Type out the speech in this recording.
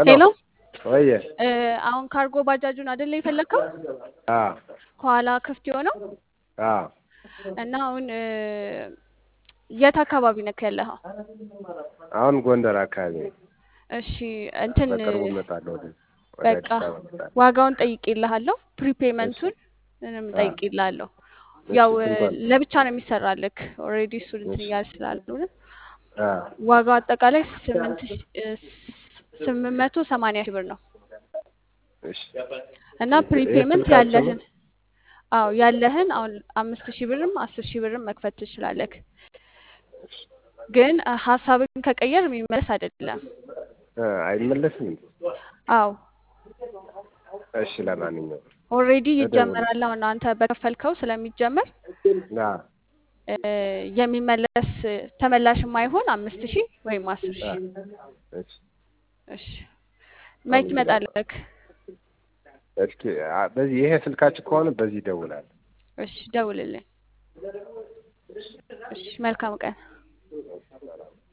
ሄሎ ወየ እ፣ አሁን ካርጎ ባጃጁን አይደለ የፈለግከው? አ ከኋላ ክፍት የሆነው አ እና አሁን እ፣ የት አካባቢ ነክ ያለኸው? አሁን ጎንደር አካባቢ ነኝ። እሺ እንትን በቅርቡ እመጣለሁ ወደ ወደ በቃ አዲስ አበባ እመጣለሁ። ዋጋውን ጠይቄልሃለሁ። ፕሪፔመንቱን ምንም አ ጠይቄልሃለሁ። እሺ ያው እ፣ ስንቷን? ለብቻ ነው የሚሰራልክ ኦልሬዲ እሱ እንትን እሺ እያለ ስላልሆነ አ ዋጋው አጠቃላይ ስምንት ሺ- እ፣ ስምንት መቶ ሰማንያ ሺህ ብር ነው እሺ እና ይሄ ፕሪፔመንት ስልካችሁ ነው? ያለህን አዎ ያለህን አሁን አምስት ሺህ ብርም አስር ሺህ ብርም መክፈት ትችላለህ። ግን እ፣ ሀሳብን ከቀየር የሚመለስ አይደለም። አ አይመለስም እንዴ? አዎ እሺ ለማንኛውም ኦልሬዲ እደውል ይጀመራል። አሁን አንተ በከፈልከው ስለሚጀመር አ እ፣ የሚመለስ እ፣ ተመላሽ የማይሆን አምስት ሺህ ወይም አስር አ ሺህ እሺ እሺ መች አሁን ትመጣለህ? እስኪ አ በዚህ ይሄ ስልካችሁ ከሆነ በዚህ ይደውላል። እሺ ደውልልኝ። እሺ መልካም ቀን።